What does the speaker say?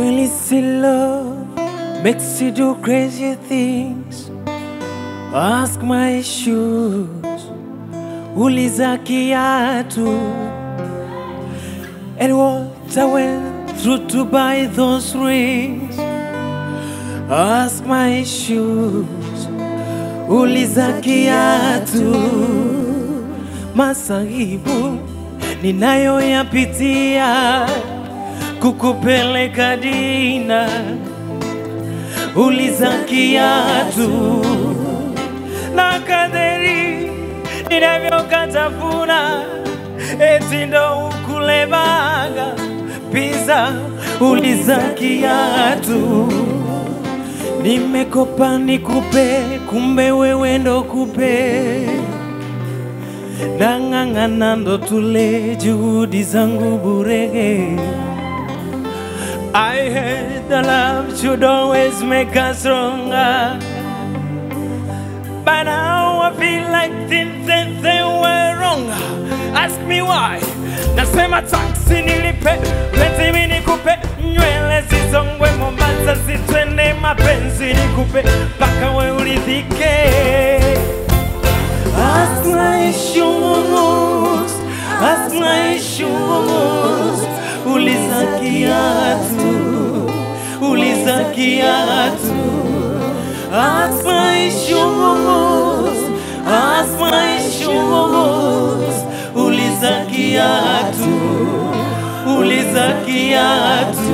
Well, it's in love makes you do crazy things. Ask my shoes, uliza kiatu, and what I went through to buy those rings. Ask my shoes, uliza kiatu, masahibu ninayoyapitia kukupeleka dina, uliza kiatu na kaderi ninavyokatafuna, eti ndo ukulebaga pizza, uliza kiatu nimekopa nikupe, kumbe wewe ndo kupe nang'ang'ana ndo tule juhudi zangu burege I heard the love should always make us stronger But now I feel like things that they were wrong Ask me why Nasema taksi nilipe, penzi mi nikupe Nywele zisongwe Mombasa zitwende mapenzi nikupe Mpaka we uridhike Ask my shoes, ask my shoes, uliza kiatu, uliza kiatu. Ask my shoes, ask my shoes, uliza kiatu, uliza kiatu.